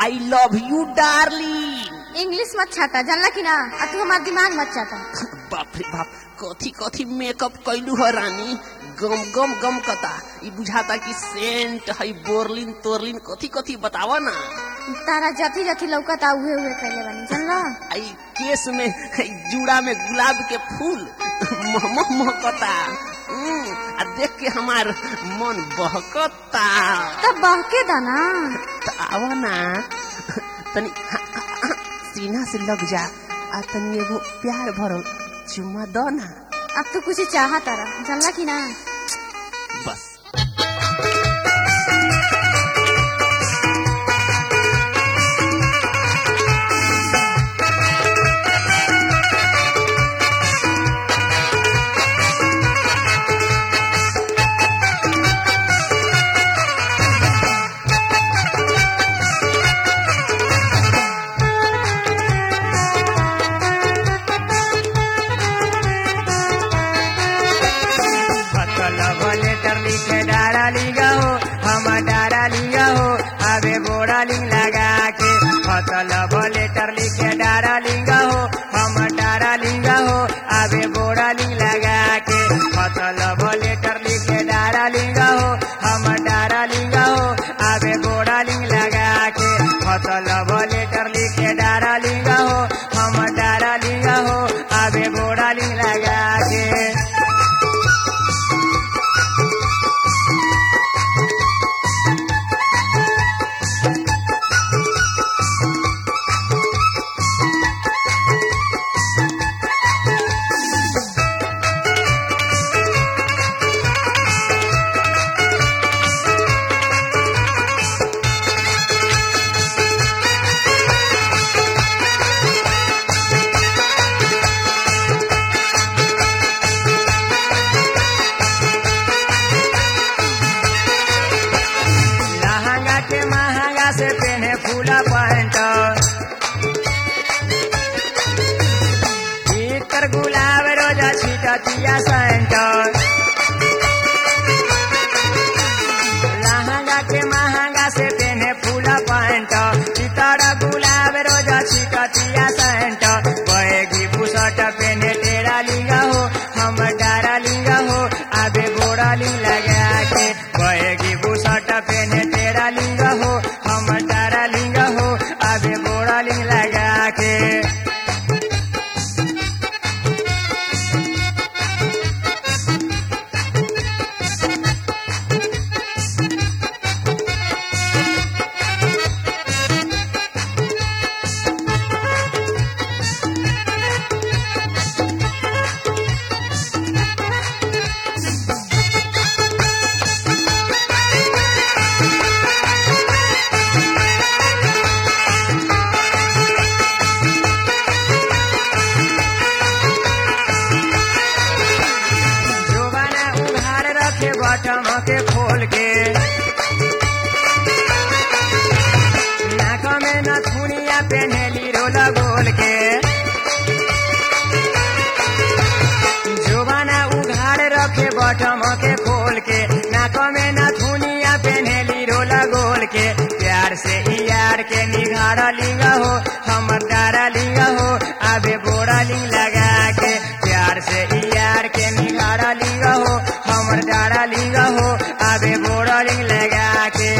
I love you darling English मत छाटा जानला कि ना आ तू हमार दिमाग मत चाटा बाप रे बाप कथी कथी मेकअप कैलू ह रानी गम गम गम कता ई बुझाता कि सेंट है बोरलिन तोरलिन कथी कथी बतावा ना तारा जथी जथी लौकता उहे उहे कैले बानी जानला आई केस में है जूड़ा में गुलाब के फूल महमह महकता हम्म, आ देख के हमार मन बहकता तब बहके दाना त आवा ना तनी सीना से लग जा आ तनी एगो प्यार भरल चुम्मा दो ना अब तू कुछ चाहा तारा जानला कि ना बस फसल भले टरली के डारा लिगा हो हम डारा लिगा हो अबे बोरा लिंग लगा के फसल भले टरली के डारा लिंगा हो हम डारा लिंगा हो अबे बोरा लिंग लगा के फसल भले टरली के डारा लिंगा हो हम डारा लिंगा हो अबे बोरा लिंग लगा के फसल भले टरली के डारा लिंगा हो हम डारा लिंगा हो अबे बोरा लिंग लगा के लहंगा के महंगा से पहने फूला पैंट इतर गुलाब रोजा छिटतिया सेंट लहंगा के महंगा से पहने फूला पैंट इतर गुलाब रोजा छिटतिया सेंट बहेगी बुसट पहने टेरा लिंगा हो हम डारा लिंगा हो आबे बोरा लिंग लगा के बहेगी बुसट पहने टेरा लिंगा हो हम डारा लिंगा हो आबे बोरा लिंग लगा के जोबाना उघार रखे बटम के खोल के नाक में नथुनिया पेन्हेली रोला गोल के जोबाना उघार रखे बटम के खोल के नाक में नथुनिया पेन्हेली रोला गोल के प्यार से ई यार के निघार लिंगा हो हमर डारा लिंगा हो आबे बोरा लिंग लगा के प्यार से ई यार के निघारा लिंगा हो हमर डारा लिंगा हो आबे बोरा लिंग लगा के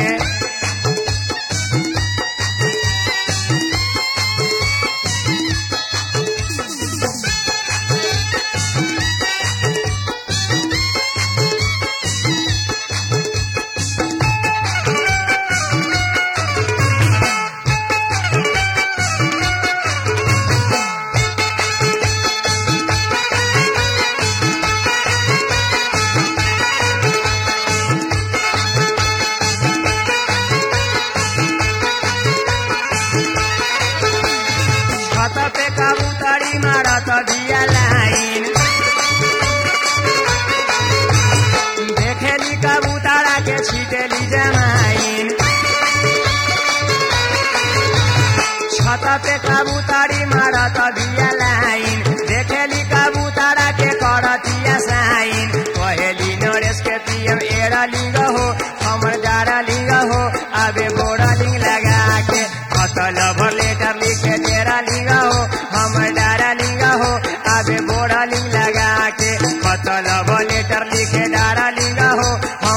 छत पे कबूतरी मारत दिया लाइन देखेली कबूतरा के छीटेली जमाइन छत पे कबूतरी मारत दिया लाइन देखेली कबूतरा के करतिया साइन कहेली नरेश के पीएम एरा लिंग हो हमर डारा लिंग हो आबे बोरा लिंग लगा के लेटर लिखे डारा लिंगा हो